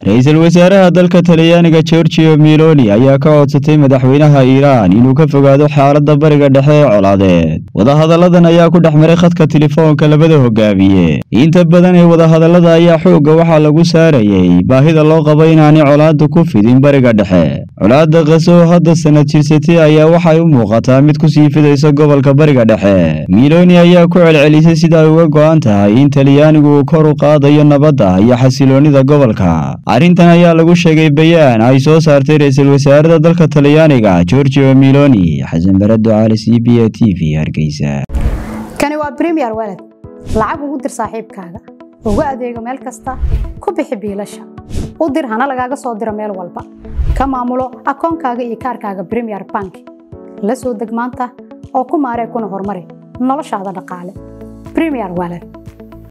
ra-iisul wasaaraha dalka talyaaniga gorgio miloni ayaa ka codsatay madaxweynaha iiraan inuu ka fogaado xaaladda bariga dhexe ee colaadeed wadahadalladan ayaa ku dhex maray khadka telefoonka labada hogaamiye inta badan ee wadahadallada ayaa xoogga waxaa lagu saarayey baahida loo qabo inaanay colaadda ku fidin bariga dhexe colaadda kaso oo hadda sanad jirsatay ayaa waxay u muuqataa mid ku sii fidaysa gobolka bariga dhexe miloni ayaa ku celcelisay sida ay uga go'an tahay in talyaanigu uu kor u qaadayo nabadda iyo xasiloonnida gobolka arrintan ayaa lagu sheegay bayaan ay soo saartay ra-iisul wasaarada dalka talyaaniga gorgio miloni xasan barado cali c b a t v hargeysa kani waa bremiyer walad lacag ugu dir saaxiibkaaga ugu adeego meel kasta ku bixi biilasha u dir hana lagaaga soo diro meel walba ka maamulo akoonkaaga iyo kaarkaaga bremiyer bank la soo deg maanta oo ku maaree kuna horumari noloshaada dhaqaale bremiyer walad